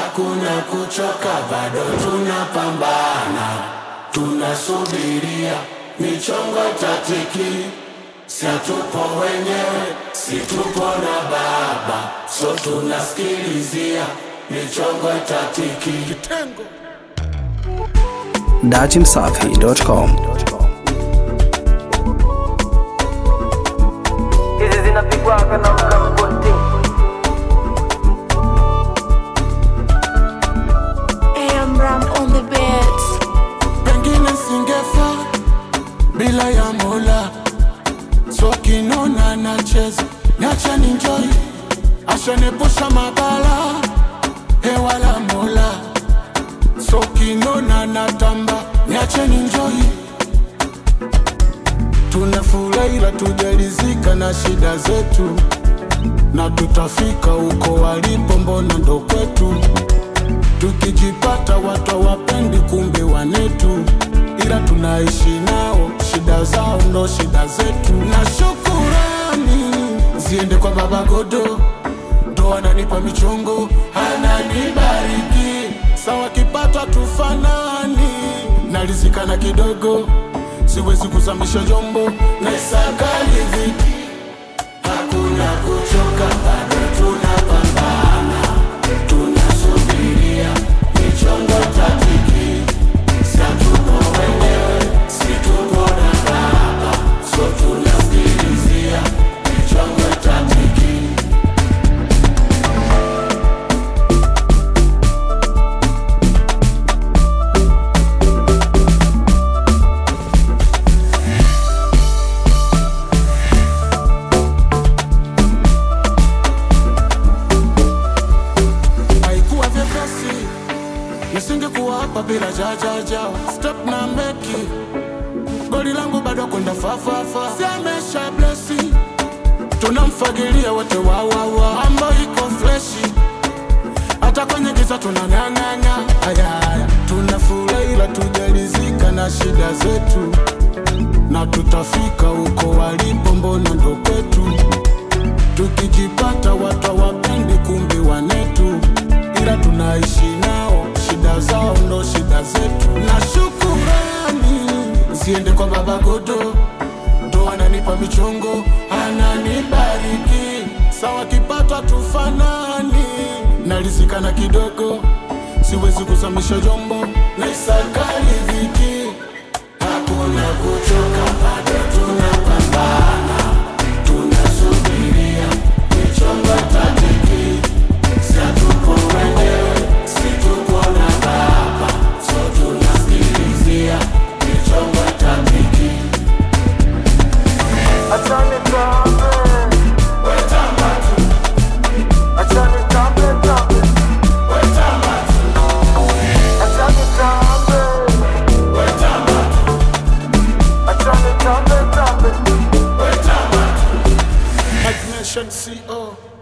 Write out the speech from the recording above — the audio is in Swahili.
hakuna kuchoka, bado tunapambana, tunasubiria michongo tatiki, si hatupo wenyewe, si tupo na baba, so tunasikilizia michongo tatiki. Kitengo. dachimsafi.com hizi zinapigwaga na mlangoti AM Ram on the beats. pengine singefa bila ya Mola, so kinona nacheza, niache ninjoi, ashanepusha mabala, hewa la Mola, so kinona natamba, niache ninjoi, tunafurahi ila tujalizika na shida zetu, na tutafika huko walipo, mbona ndo kwetu tukijipata watu hawapendi, kumbe wanetu, ila tunaishi nao, shida zao ndo shida zetu. Na shukurani ziende kwa Baba Godo, ndo ananipa michongo, ananibariki sawa, kipata tufanani, nalizikana kidogo, siwezi kuzamisha jombo na isakali viki, hakuna kuchoka, bado tunapambana tunasubiria michongo tatiki, si hatupo wenyewe, si tupo na baba, so tunasikilizia michongo tatiki. haikuwa vyepesi, nisingekuwa hapa bila jajaja step na meki goli langu bado kwenda fafafa, siamesha blesi, tunamfagilia wote wawawa, mambo iko freshi, hata kwenye giza tunang'ang'anya, ayaya, tunafurahi ila tujalizika na shida zetu, na tutafika huko walipo, mbona ndo kwetu tukijipata watu hawapendi, kumbe wanetu, ila tunaishi nao, shida zao ndo shida zetu. Na shukurani ziende kwa Baba Godo, ndo ananipa michongo, ananibariki sawa, kipata tufanani, nalizikana kidogo, siwezi kuzamisha jombo na isakali viki, hakuna kuchoka, bado tunapambana tunasubiria michongo tatiki, si hatupo wenyewe, si tupo na baba, so tunasikilizia michongo tatiki. achane tambe Wetamba tu, achane tambe tambe wetamba tu, achane tambe wetamba tu, achane tambe tambe wetamba tu. Imagination CO